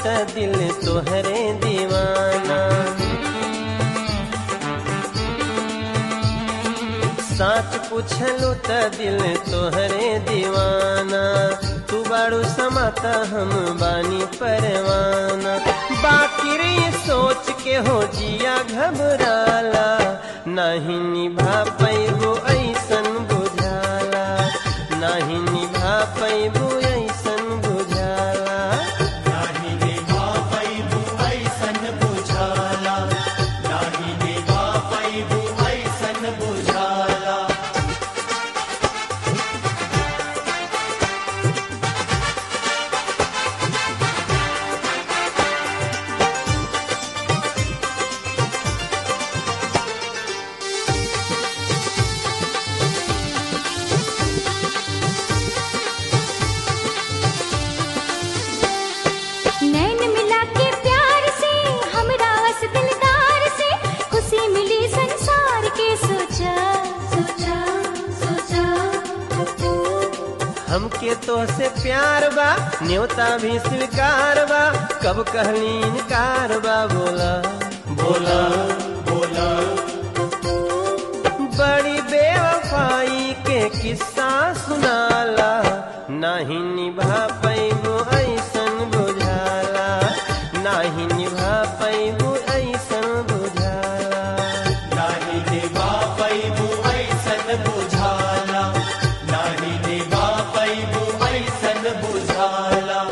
त दिल तोहरे दीवाना साच पूछलू त दिल तोहरे दीवाना तू बाड़ू समाता हम बानी परवाना बाकी रे सोच के हो जिया घबराला नहीं निभा पैबो ऐसन बुझाला नहीं निभा पैबो ऐसन बुझाला नाही देवा पैबू ऐसन बुझाला नाही देवा पैबू ऐसन बुझाला नैन मिला के प्यार से हमरा वस दिलदार से खुशी मिली संसार के सोचा सोचा सोचा हमके तो से प्यार बा न्योता भी स्वीकार बा कब कहली इनकार बा बोला बोला बोला बड़ी बेवफाई के किस्सा सुनाला नहीं निभा पैबो ऐसन बुझाला नहीं निभा पैबो ऐसन बुझाला नाही देवा पैबू ऐसन बुझाला नाही देवा पैबू ऐसन बुझाला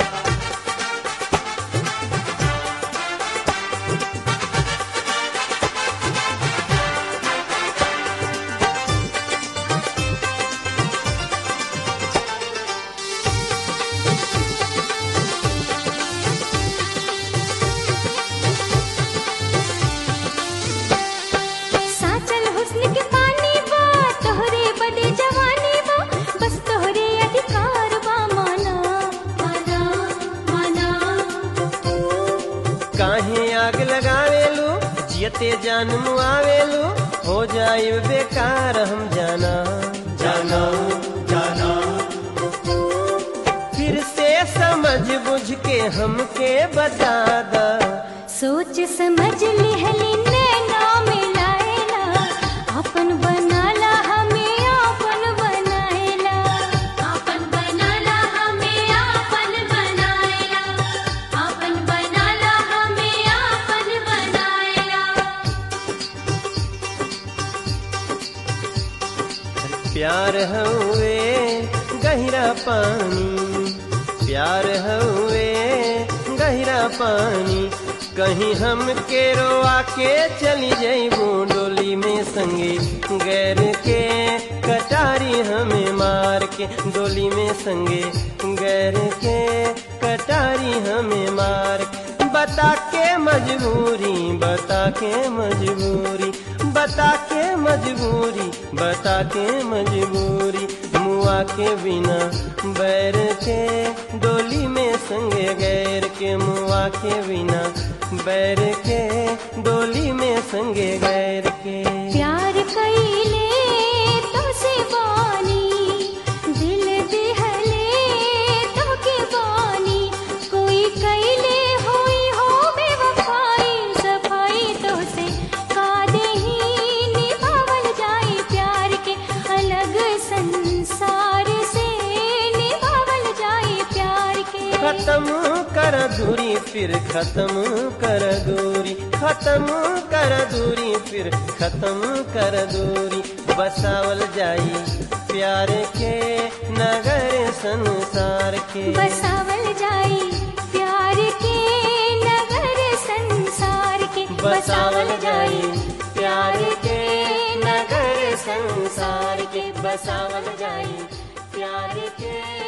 साचल हुस्न के पानी बा तोहरे बदे जवानी बा बस तोहरे अधिकार बा माना माना माना काहे आग लगावेलू जियते जान मुआवेलू हो जाए बेकार हम जाना जाना जाना फिर से समझ बुझ के हमके बता दा सोच समझ लिहली नैना मिलाएला अपन बनाला हमें अपन बनाएला अपन बनाला हमें अपन बनाएला अपन बनाला हमें अपन बनाएला प्यार हुए गहरा पानी प्यार हुए गहरा पानी कहीं हम के रोआ के चली जइबू डोली में संगे गैर के कटारी हमें मार के डोली में संगे गैर के कटारी हमें मार के बता के मजबूरी बता के मजबूरी बता के मजबूरी बता के मजबूरी मुआ के बिना बैर के डोली में संगे गैर के मुआ के बिना बैर के डोली में संगे गैर के प्यार कईले तो से बानी दिल दिहले तो के बानी कोई कईले होई हो बेवफाई सफाई तो से कादे ही निभावल जाई प्यार के अलग संसार से निभावल जाई प्यार के खत्म कर दूरी फिर खत्म कर दूरी खत्म कर दूरी फिर खत्म कर दूरी बसावल जाई प्यार के नगर संसार के बसावल जाई प्यार के नगर संसार के बसावल जाई प्यार के नगर संसार के बसावल जाई प्यार के